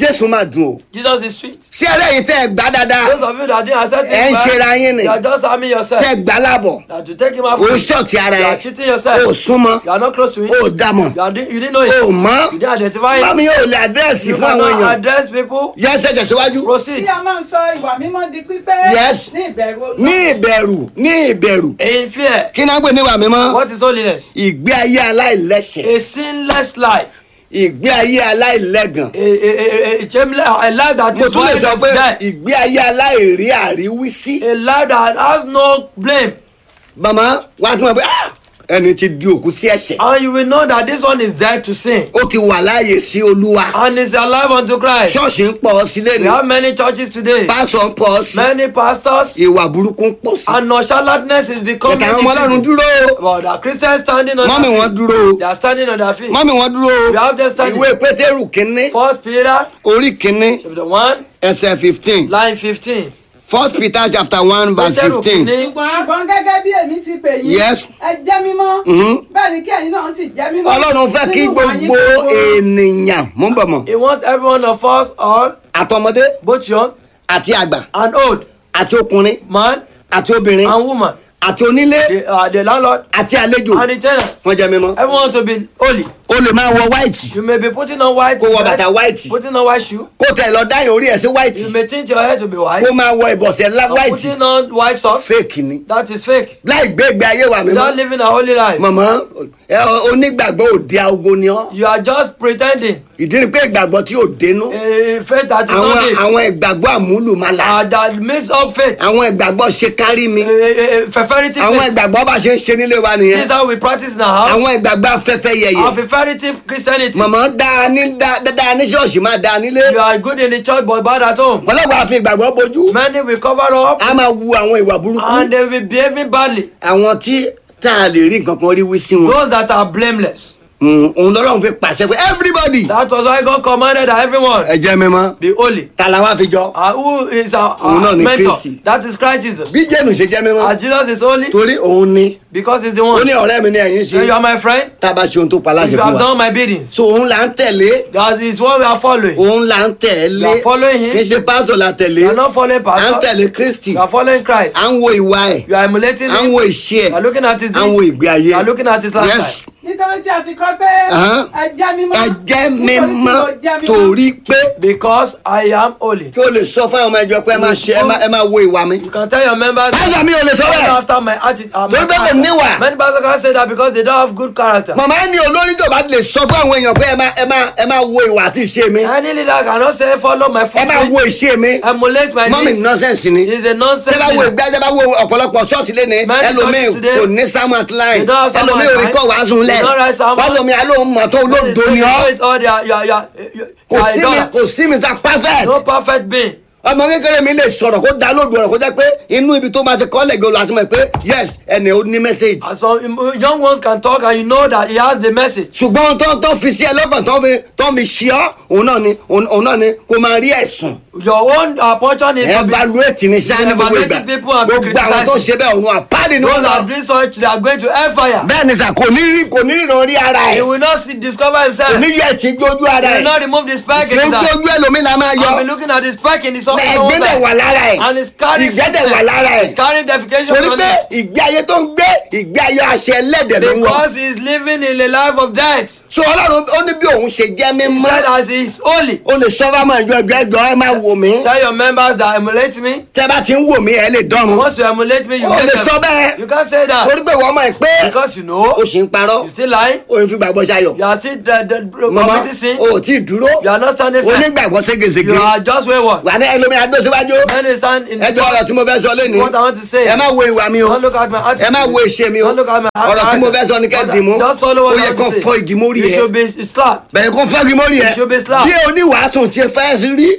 jésù máa dùn o Jesus is sweet. ṣé ẹrẹ́ yìí tẹ́ ẹ gbá dáadáa Those of you that didn't accept ẹ him, ń ṣera yín ni you are just harming yourself. tẹ́ ẹ gbá lábọ̀ That to take him out o from ṣọ̀tì ara you ẹ are cheating yourself. o súnmọ́ You are not close to him. o dàmọ̀ You, are, you didn't know it. o mọ́ You didn't identify him. mami yóò lè àdírẹ́sì You fún àwọn cannot èèyàn address people. yẹsẹ̀ tẹ̀síwájú Bí Proceed. a máa ń sọ ìwà mímọ́ di pípé Yes. ní ìbẹ̀rù Ọlọ́run. ní ìbẹ̀rù ní ìbẹ̀rù In fear. kí náà gbé níwà mímọ́ What is holiness? ìgbé ayé aláìlẹ́sẹ̀ A sinless life. ìgbé ayé aláìlẹ́gàn A, a, a, a, shameless, a life that mo is tún lè void sọ of pé death. ìgbé ayé aláìrí àríwísí A life that has no blame. màmá wàá tún wà pé "Ah, ẹni tí di òkú sí ẹ̀ṣẹ̀ And you will know that this one is dead to sin. ó ti wà láàyè sí olúwa And is alive unto Christ. ṣọ́ọ̀ṣì ń pọ̀ sílé We ni have many churches today. pásọ̀ ń pọ̀ sí Many pastors. ìwà burúkú ń pọ̀ sí And nonchalanteness is becoming. kẹ̀kẹ́ àwọn ọmọ ọlọ́run difficult. dúró o But the Christians standing on mọ́mì their wọn feet. dúró o They are standing on their feet. mọ́mì wọn dúró We have them o standing. ìwé pétérù kínní First Peter orí kínní chapter 1, ẹsẹ̀ fifteen line 15. first peter chapter one verse Pétérù fifteen kìíní. ṣùgbọ́n gẹ́gẹ́ bí èmi ti pè yín Yes. ẹ jẹ́ mímọ́ Mhm. bẹ́ẹ̀ ni kí ẹ̀yin náà sì jẹ́ mímọ́ ọlọ́run fẹ́ kí nínú ìwà yín gbogbo gbogbo. ènìyàn mú bọ̀ mọ́ He wants every one of us, all, àtọmọdé both young àti àgbà and old, àti ọkùnrin man àti obìnrin and woman, àti onílé the, uh, the landlord àti àlejò and the tenants. wọ́n jẹ́ mímọ́ Everyone to be holy. o lè máa wọ white You may be putting on white Kó wọ dress, bàtà white. putting on white shoe. kó tẹ̀ lọ dáyọ̀ orí ẹ̀ sí white You may tint your hair to be white. kó máa wọ ìbọ̀sẹ̀ ńlá and white Putting on white socks. fake ni That is fake. láì gbé ìgbé ayé wa Without mímọ́ living a holy life. mọ̀mọ́ ẹ, onígbàgbọ́ òde agogo ni ọ́ You are just pretending. ìdí ni pé ìgbàgbọ́ tí ò dénú A faith that is àwọn not it. àwọn ìgbàgbọ́ àmúlùmálà Uh, that mix up faith. àwọn ìgbàgbọ́ ṣe kárí mi A, a, a feferitive àwọn faith. ìgbàgbọ́ bá ṣe ń ṣe nílé wa This nìyẹn is how we practice in our house. àwọn ìgbàgbọ́ afẹ́fẹ́ yẹyẹ Our feferitive Christianity. mọ̀mọ́ dáa ní dáa dáa ní ṣọ́ọ̀ṣì máa dáa nílé You are good in the church but bad at home. ọlọ́wọ́ àfi ìgbàgbọ́ bojú Many will cover up a máa wu àwọn ìwà burúkú and they will be behaving badly. àwọn tí tá a lè rí nǹkan kan rí wí sí wọn Those that are blameless. Mm, òun lọ́lọ́run fi pàṣẹ pé everybody That was why God commanded that everyone ẹ jẹ́ mímọ́ be holy. ta la wá fi jọ Uh, who is our, Òun náà our ni mentor? Kristi. That is Christ Jesus. bí jẹ́nu ṣe jẹ́ mímọ́ As Jesus is holy torí òun ni because he's the ó one. ní ọ̀rẹ́ mi ní ẹ̀yìn So you ṣe are my friend. tá a bá ṣe ohun tó pa If láṣẹ you fún have wa done my biddings, so òun là ń tẹ̀lé that is what we are following. òun là ń tẹ̀lé You are following him. kì í ṣe pásítọ̀ la tẹ̀lé You are not following à ń pastor. tẹ̀lé kristi You are following Christ. à ń wo ìwà ẹ̀ You are emulating à ń him. wo ìṣe You are ẹ̀ looking at his à ń wo deeds. ìgbé ayé You are looking at his yes lifestyle. nítorí tí a ti kọ́ pé Ahán. ẹ jẹ́ mímọ́ ẹ jẹ́ nítorí tí mímọ́ mo jẹ́ mímọ́. torí pé Because I am holy. kí o lè sọ fún àwọn ọmọ ẹjọ pé ẹ máa ṣe ẹ máa- ẹ máa wo ìwà mi You can tell your members. pásítọ̀ mi ò lè sọ Follow bẹ́ẹ̀ after my attitude. Uh, my Torí pé kò character. níwà. Many pastors can say that because they don't have good character. màmá ẹni olórí tó bá lè sọ fún àwọn èèyàn pé ẹ máa ẹ máa ẹ máa wo ìwà àti ìṣe mi Any leader cannot say follow my ẹ máa wo footprint, ìṣe mi emulate my mọ́mì deeds. nọ́sẹ̀nsì ni It's a nonsense. tẹ́ bá wo leader. ìgbà tẹ́ bá wo ọ̀pọ̀lọpọ̀ ṣọ́ọ̀ṣì lé ní Many ẹlòmíì churches today, kò ní samuel line they don't have sermon ẹlòmíì ò rí line. kọ́ wàásù lẹ̀ They don't write sermon. wàásùmí alóhùn mọ̀ tó When they olóògbé say ni you ọ́ know it all, they are- you are- you are- you- you kò are a sí mi dollar. kò sí mr perfect No perfect being. ọmọ kékeré mi lè sọ̀rọ̀ kó dá lóògbé ọ̀rọ̀ kó jẹ́ pé inú ibi tó máa ti kọ́ lẹ́gẹ̀ẹ́ olùwàtí mọ̀ pé yes ẹni ò ní message And some um, young ones can talk and you know that he has the message. ṣùgbọ́n tó tó fi sí ẹ lọ́kàn tó fi tó fi ṣí ọ́ òun náà ni òun òun náà ni kó máa rí ẹ̀sùn Your own uh, portion is to be evaluate ní sáà ní gbogbo ìgbà Evaluating people and be gbogbo àwọn tó ṣe bẹ́ẹ̀ òun àpáàdì ni wọ́n those lọ that bring such they are going to hellfire. bẹ́ẹ̀ ni sà kò ní rí kò ní ríran rí ara He ẹ̀ will not see, discover himself. kò ní yẹ ti gbójú He ara will ẹ̀ not remove the speck in tí ó his eye. gbójú ẹlòmíì la máa yọ I'll be looking at the speck in the sun. ẹgbẹ́ dẹ̀ wà lára ẹ̀ And he's carrying ìgbẹ́ dẹ̀ wà fitness. lára ẹ̀ He's carrying defecation torí on pé him. ìgbé ayé tó ń gbé ìgbé ayé àṣẹ ẹlẹ́dẹ̀ ló ń wọ̀ Because he's living in a life of death. so ọlọ́run ó ní bí òun ṣe jẹ́ He mímọ́ said as he is holy. o lè sọ fáwọn ìjọ ẹgbẹ́ ẹjọ́ ẹ máa wò mí Tell your members that emulate me. tẹ́ bá ti ń wò mí ẹ lè dánrun Once you emulate me, you o get lè them. sọ bẹ́ẹ̀ You can't say that. torí pé wọ́n mọ̀ ẹ́ pé Because you know, o sì ń parọ́ you still lying. o ń fi gbàgbọ́ ṣayọ̀ You are still the, the, mọ̀mọ́ committing sin. o ò tí ì dúró You are not standing o firm. ní gbàgbọ́ ségesège You are just wayward. wà ní ẹlòmí adó síwájú When you stand in ẹ the jọ ọ̀rọ̀ tí mo fẹ́ sọ lẹ́nu what I want to say. ẹ má wo ìwà mi o Don't look at my attitude. ẹ má wo ìṣe mi o Don't look at my ọ̀rọ̀ tí mo fẹ́ sọ ni kẹ́ But dì mú Just follow ó what I yẹ want kó to say. fọ igi mórí You ẹ should be slapped. bẹ̀rẹ̀ kó fọ́gi mórí ẹ You should be slapped. bí oníwàásù ti fẹ́ rí òun ló yẹ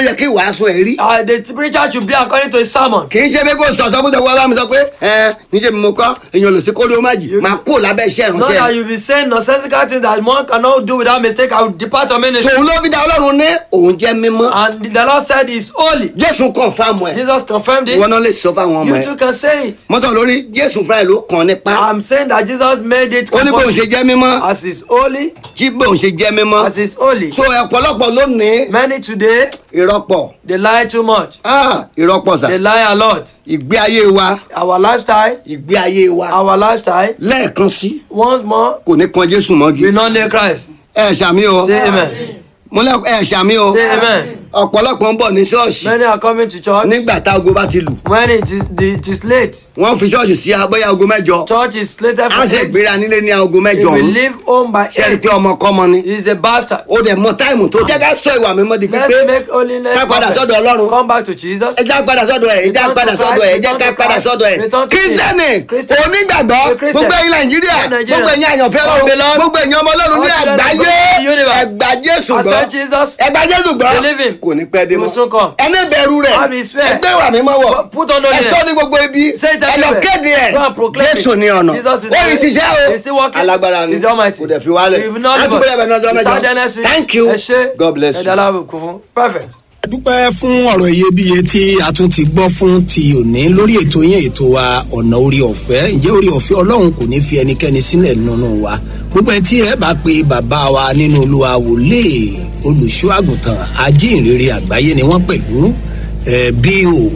yẹ kí ìwàásù ẹ̀ rí. Uh, the preacher should be according to his sermon. kì í ṣe pé kó sọ̀tọ̀ kó tẹ̀wọ́ bá mi sọ pé ẹ níṣẹ́ mi mo kọ́ èèyàn lò sí kórè ó má jì máa kó lábẹ́ iṣẹ́ Not that ìránṣẹ́. you be saying nonsensical things that one cannot do without mistake. I will depart from ministry. sòun ló fi dá ọlọ́run ní òun jẹ́ mímọ́. And the Lord said is holy. jésù kàn fáàmù ẹ̀ Jesus confirmed ìwọ it. náà lè sọ fáwọn ọmọ You ẹ̀. too can say it. mọ́tò lórí jésù fúnra ẹ̀ ló kàn nípa. I'm saying that Jesus made it ó ní bóun ṣe compulsory. jẹ́ mímọ́ as is holy, tí bóun ṣe jẹ́ mímọ́. as is holy. so ọ̀pọ̀lọpọ̀ lónìí Many today ìrọ́pọ̀ they lie too much. ah ìrọ́pọ̀ sà They lie a lot. ìgbé ayé wa Our lifestyle, ìgbé ayé wa our lifestyle, lẹ́ẹ̀kan sí once more, kò ní kan jésù mọ́gi. we not need Christ. ẹ ṣàmì o Say amen. mo lẹ ẹ ṣàmì o Say amen. ọ̀pọ̀lọpọ̀ ń bọ̀ ní ṣọ́ọ̀ṣì Many are coming to church nígbà tá aago bá ti lù when it is the, it is late. wọ́n fi ṣọ́ọ̀ṣì sí abọ́yá aago mẹ́jọ Church is slated á for sì eight. gbéra nílé ní aago He mẹ́jọ will ọ̀hún leave home by ṣe rí i eight. pé ọmọkọ́mọ ni He is a bastard. ó dẹ̀ mọ táìmù tó jẹ́ ká sọ ìwà mímọ́ di Let's pípé make holiness ká padà perfect. sọ́dọ̀ ọlọ́run Come back to Jesus. ẹ já padà sọ́dọ̀ ẹ̀ ẹ já Return to padà Christ, sọ́dọ̀ ẹ̀ ẹ já return ká to padà Christ, sọ́dọ̀ ẹ̀ return to kírísítẹ́nì Him. Christian. onígbàgbọ́ A Christian. gbogbo ẹ̀yin nàìjíríà All Nigerians. gbogbo ẹ̀yin àyànfẹ́ All ọlọ́run beloved. gbogbo ẹ̀yin ọmọ ọlọ́run ní All children of àgbáyé God in the universe. ẹgbà jésù gbọ́ Accept Jesus. ẹgbà jésù gbọ́ Believe him. kò ní pẹ́ dé He will mọ́ soon come. ẹni bẹ̀rù rẹ̀ Have his fear. ẹgbẹ́ ìwà mímọ́ wọ̀ Put on holiness. ẹ̀sọ́ ní gbogbo ibi Say it ẹ lọ everywhere. kéde ẹ̀ Go and proclaim it. jésù ní ọ̀nà Jesus is ó yìí the way. ṣiṣẹ́ o He's still working. alágbára ni He's the Almighty. kò dẹ̀ fi wálẹ̀ He will not láti leave us. bẹ̀rẹ̀ bẹ̀rẹ̀ ọjọ́ He mẹ́jọ started next week. thank you Ẹ ṣé. god bless Ẹ you. dára kún fún. Perfect. dúpẹ́ fún ọ̀rọ̀ iyebíye tí a tún ti gbọ́ fún ti òní lórí ètò yẹn ètò wa ọ̀nà orí ọ̀fẹ́ ǹjẹ́ orí ọ̀fẹ́ ọlọ́run kò ní fi ẹnikẹ́ni sílẹ̀ nínú wa gbogbo ẹ̀ tí ẹ bá pe bàbá wa nínú olúwa wòlé olùṣọ́ àgùntàn ajínrere àgbáyé ni wọ́n pẹ̀lú ẹ̀ bí o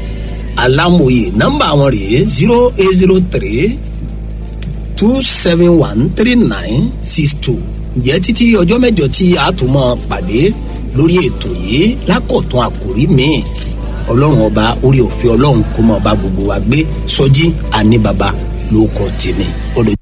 alámòye nọ́mbà wọn rèé zero eight zero three two seven one three nine six two ǹjẹ́ títí ọjọ́ mẹ́jọ tí a tún mọ́ pàdé lórí ètò yìí lákọ̀tún àkòrí míì ọlọ́run ọba orí òfin ọlọ́run kó mọ́ ọba gbogbo wa gbé sọjí àní baba ló kọ tèmi ọdọ.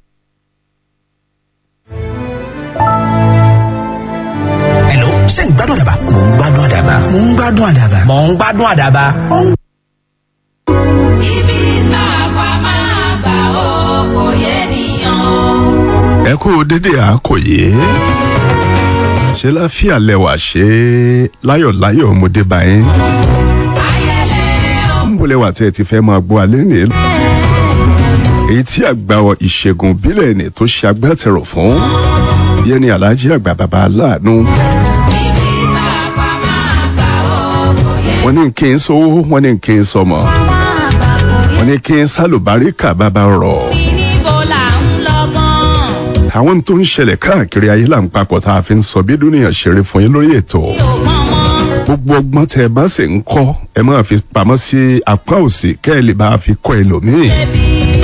Hello, ṣé ń gbádùn àdàbà? Mò ń gbádùn àdàbà. Mò ń gbádùn àdàbà. Mò ń gbádùn àdàbà. Ó ń ibi sáàpà máa gbà ó kò yẹ nìyàn o. ẹ kú dédé àkòyé ṣe láfíà lẹwà ṣe láyọ̀láyọ̀ ọmọdé báyìí ayẹlẹ o. ń bọ̀ lẹwà tí ẹ ti fẹ́ máa gbọ́ alẹ́ ní èyí tí àgbà ìṣègùn bílẹ̀ ní tó ṣe agbátẹrù fún yẹn ni alhaji àgbà bàbá aláàánú ibi sáàpà máa gbà ó kò yẹ wọn ní kí n sówó wọn ní kí n sọmọ wọn ní kí n sálùbáríkà bàbá rọ̀ ní níbo là ń lọ gan. àwọn tó ń ṣẹlẹ̀ káàkiri ayé là ń papọ̀ tá a fi ń sọ bí dúnìyàn ṣeré fún yín lórí ètò mi ò mọ̀ mọ́. gbogbo ọgbọ́n tẹ ẹ bá sì ń kọ́ ẹ máa fi pamọ́ sí apá òsì kẹ́ ẹ lè bá a fi kọ́ ẹlòmíì. ẹbí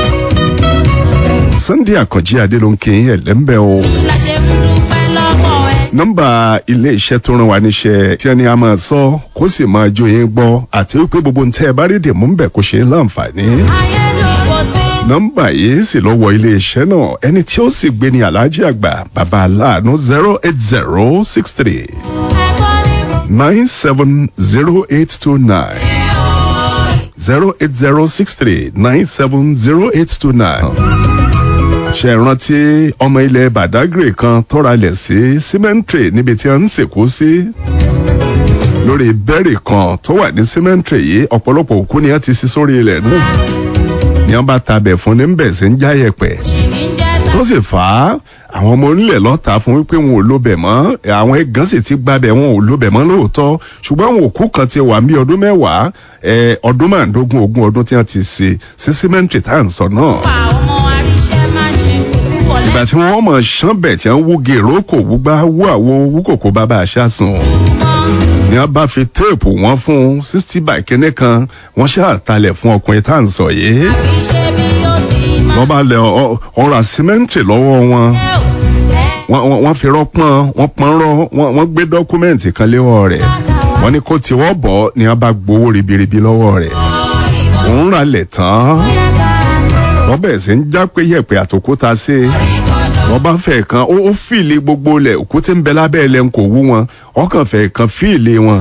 sunday àkànjí adé ló ń kí yín ẹ̀lẹ́mbẹ́ o. la ṣe ń dúpẹ́ lọ́wọ́ ẹ. nọ́mbà ilé iṣẹ́ tó rán wa níṣẹ́ tí ẹni a máa sọ kó sì máa jó yín gbọ́ àti wípé gbogbo ń tẹ́ ẹ bá rí dèmú ń bẹ̀ kó ṣe é láǹfààní. ayé ló kò sí. nọ́mbà yìí sì lọ wọ ilé iṣẹ́ náà ẹni tí ó sì gbé ní aláàjì àgbà bàbá aláàánú zero eight zero six three ẹ̀kọ́ ní nine seven zero eight two nine. ẹ̀ o. zero eight zero six three nine seven zero eight two nine. ṣe rántí ọmọ ilẹ̀ badagry kan tọ́ra lẹ̀ sí cemetery níbi tí a ń sìnkú sí. lórí bẹ́ẹ̀rì kan tó wà ní cemetery yìí ọ̀pọ̀lọpọ̀ òkú ni a ti sí sórí ilẹ̀ náà. ni wọ́n bá tabẹ̀ fún ní bẹ̀ sí ń jáyẹ̀pẹ̀ ṣì ní jẹ́ tó sì fà á àwọn ọmọ onílẹ̀ lọ́ta fún wípé wọn ò lóbẹ̀ mọ́ àwọn ẹ̀gán sì ti gbabẹ̀ wọn ò lóbẹ̀ mọ́ lóòótọ́ ṣùgbọ́n àwọn òkú kan ti wà ní ọdún mẹ́wàá ẹ, ọdún márùndógún ogún ọdún tí wọ́n ti ṣe sí símẹ́ǹtì tá à ń sọ náà. pa ọmọ aríṣẹ́ má ṣe púpọ̀ ìgbà tí wọ́n mọ̀ ṣán bẹ̀ tí wọ́n wú gèrò kò wú gbá wú àwo wú kòkó bàbá àṣà sùn ni wọ́n bá fi téèpù wọn fún sixty by kínní kan wọ́n ṣàtàlẹ̀ fún ọkùnrin tá à ń sọ yìí kì í ṣe bí ó ti máa wọ́n bá lẹ ọ- ọ̀rọ̀ símẹ́ǹtì lọ́wọ́ wọn jẹ́ ò. ẹ wọ́n wọ́n- wọ́n fi rọ́pọ́n wọ́n pọ́n rọ́ wọ́n wọ́n gbé dọ́kúmẹ́ǹtì kan léwọ́ rẹ̀ wọ́n ní kó tiwọ́ bọ̀ ni wọ́n bá gbowó ribiribi lọ́wọ́ rẹ̀ òun ra lẹ̀ tán wọ́n bẹ̀rẹ̀ sí ń já pé yẹ̀pẹ̀ àtòkúta sí i wọ́n bá fẹ̀ kan ó ó fìlì gbogbo lẹ̀ òkúté ń bẹ lábẹ́ ẹ̀ lẹ́nu kò wú wọn ọkàn fẹ̀ kan fìlì wọn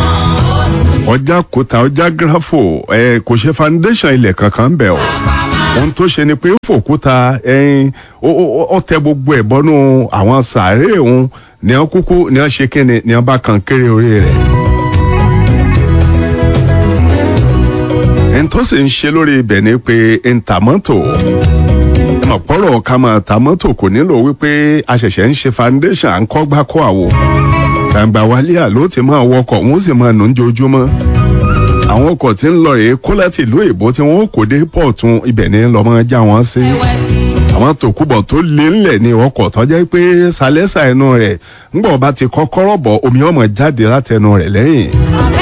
ọjà kòtà ọjà gírafò ẹ kò ṣe foundation ilẹ̀ kankan ń bẹ̀ ọ́ ohun tó ṣe ni pé ó fòkúta ẹyin ó ó- ó tẹ gbogbo ẹ̀ bọ́nú àwọn sàárè òun ní wọn kúkú ní wọn ṣe kíni ní wọn bá kan kéré orí rẹ̀. ẹni tó sì ń ṣe lórí ibẹ̀ ni pé ń ta mọ́tò ọ̀pọ̀rọ̀ ká máa ta mọ́tò kò nílò wípé a ṣẹ̀ṣẹ̀ ń ṣe foundation à ń kọ́ gbá kọ́ àwò gbàǹgbà wálé àló ti máa wọkọ̀ wọ́n sì máa nù ń jojúmọ́ àwọn ọkọ̀ tí ń lọ rèé kó láti ìlú èbó tí wọ́n kò dé pọ̀tún ibẹ̀ ní lọ́mọ já wọn sí àwọn tòkúbọ̀ tó lé ńlẹ̀ ní ọkọ̀ tó jẹ́ pé sálẹ́sà ẹnu rẹ̀ ńgbọ̀n bá ti kọ́kọ́rọ́ bọ̀ omi ọmọ jáde látẹnu rẹ̀ lẹ́yìn